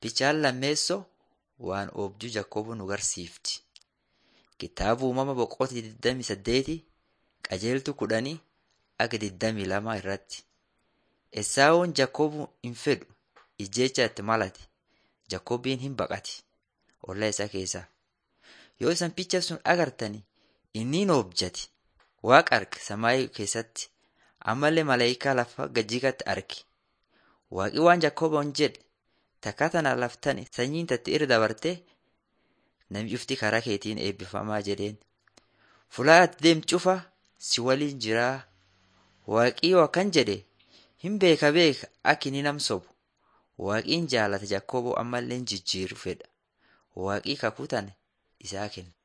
Bichaan lammeessoo waan oobduu Jakkoob nu garsiifti. Kitaaba uumama boqotii 28 qajeeltu kudhanii aga 22 irratti. Esaawun Jakkoob hin fedhu ijjecha itti malate. Jakkoobiin hin baqati ollaa isaa keessaa. Yoo isan picha sun agartani inni hin objati. Waaqa arge samaayii keessatti ammallee malaayikaa lafa gajjigatti arge. Waaqi waan Jakkooboon jedhe takka tana laftani sanyiin tatti irra dabartee namni cufti karaa keetiin eebbifamaa jedheen. Fulaa ati deemtu cufa si waliin jiraa. Waaqiyoo akkan jedhe hin beeka beeka akka inni nam sobu. Waaqiin jaalata Jakkooboo ammallee jijjiiru fedha. Waaqii kakuu tana isaa kenna.